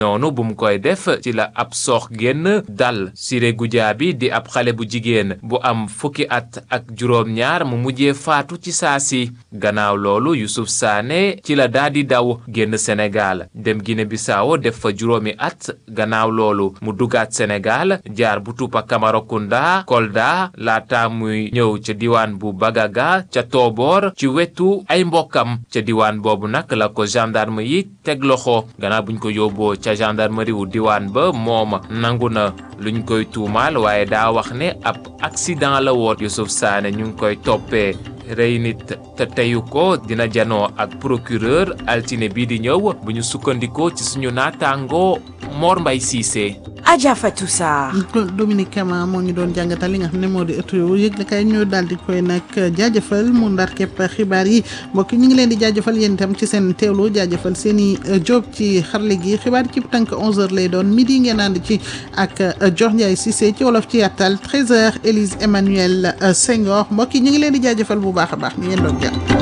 noonu bu mu koy def ci la ab soox génn dal Siré Goudiaby di ab xale bu jigéen bu am fukki at ak juróom-ñaar mu mujjee faatu ci saa si gannaaw loolu Youssouf Sané ci la daa di daw génn Sénégal dem Guinée Bissau def fa juróomi at gannaaw loolu mu dugaat Sénégal jaar bu Tuupa Camaracounda Kolda laata muy ñëw ca diwaan bu Bagaga ca Tooboor ci wetu ay mbokkam ca diwaan boobu nag la ko gendarme yi teg loxo gannaaw buñ ko yóbboo ca gendarmerie wu diwaan ba moom nangu na luñ koy tuumaal waaye daa wax ne ab accident la woon Youssouf Sané ñu ngi koy toppee rey nit te teyu ko dina janoo ak procureur altine bii di ñëw bu ñu sukkandikoo ci suñu naataangoo Mor Mbay Cissé Adja Fatou Sarr Dominique Kama moo ñu doon jàngatal li nga xam ne moo di ëttu yëgle kay ñu daal di koy nag jaajëfal mu ndar képp xibaar yi mbokk ñu ngi leen di jaajëfal yéen itam ci seen teewlu jaajëfal seen i job ci xarle gi xibaar ci tànk 11h lay doon midi ngeen ànd ci ak Dior Ndiaye Cissé ci wolof ci yàttal 13h Élise Emmanuel Senghor mbokk yi ñu ngi leen di jaajëfal bu baax a baax ñu ngeen doon jàpp.